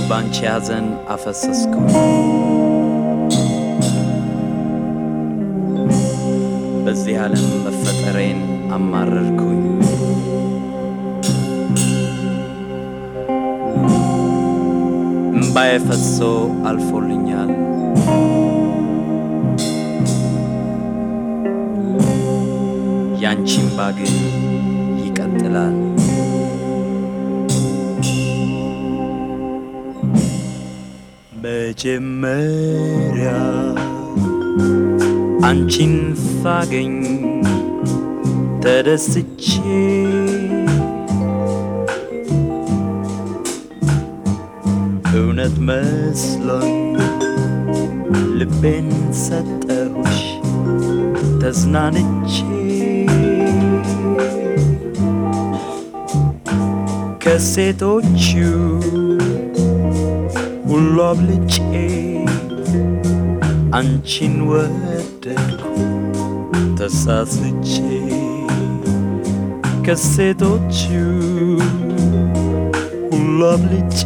ባንቺ ያዘን አፈሰስኩ በዚህ ዓለም መፈጠሬን አማረርኩኝ እምባዬ ፈሶ አልፎልኛል ያንቺ እምባ ግን ይቀጥላል መጀመሪያ አንቺን ሳገኝ ተደስቼ እውነት መስሎኝ ልቤን ሰጠሁሽ ተዝናንቼ ከሴቶቹ ሁሉ አብልጬ አንቺን ወደድኩ ተሳስቼ ከሴቶቹ ሁሉ አብልጬ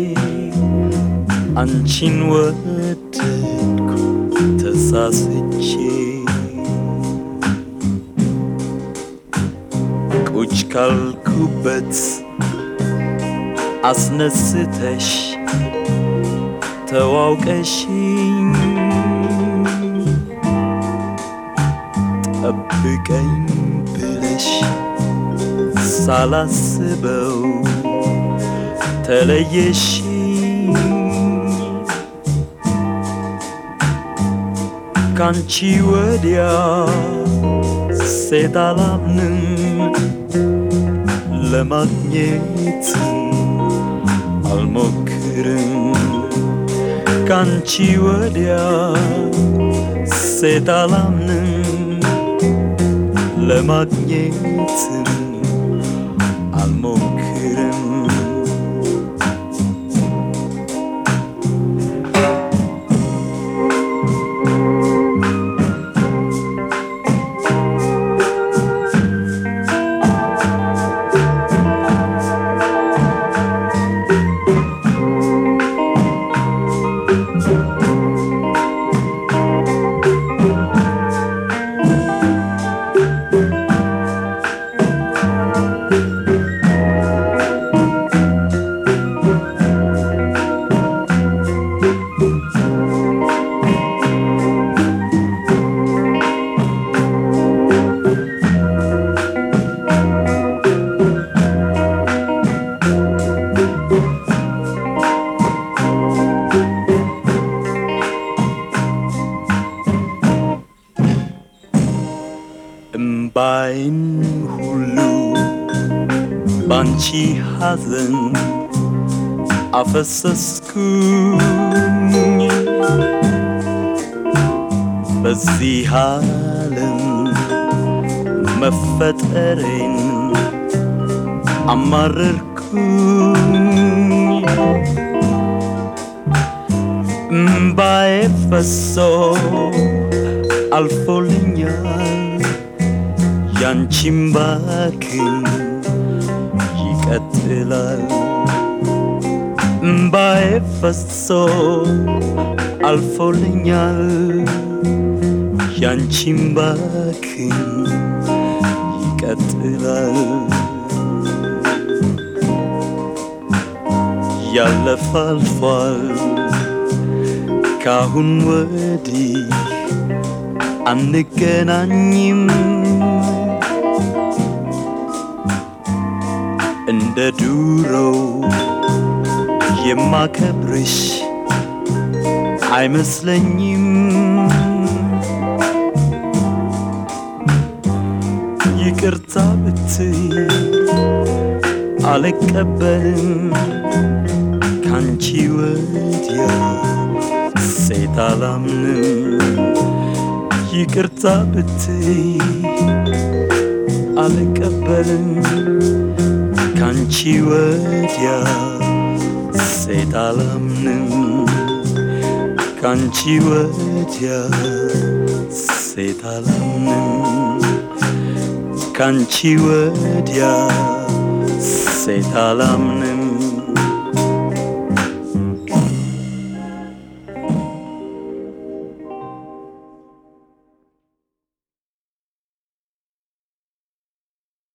አንቺን ወደድኩ ተሳስቼ ቁጭ ካልኩበት አስነስተሽ ተዋውቀሽኝ ጠብቀኝ ብለሽ ሳላስበው ተለየሽኝ ካንቺ ወዲያ ሴት አላምንም ለማግኘት አልሞክርም ካንቺ ወዲያ ሴት አላምንም ለማግኘትም አልሞክርም እምባይን ሁሉ ባንቺ ሐዘን አፈሰስኩኝ በዚህ ዓለም መፈጠሬን አማረርኩኝ እምባዬ ፈሶ አልፎልኛል ያንቺም ባክን ይቀጥላል እምባዬ ፈሶ አልፎልኛል ያንቺም ባክን ይቀጥላል ያለፈ አልፏል ካሁን ወዲህ አንገናኝም እንደ ዱሮው የማከብርሽ አይመስለኝም ይቅርታ ብትይ አልቀበልም ካንቺ ወዲያ ሴት አላምንም ይቅርታ ብትይ አልቀበልም ካንቺ ወዲያ ሴት አላምንም ካንቺ ወዲያ ሴት አላምንም ካንቺ ወዲያ ሴት አላምንም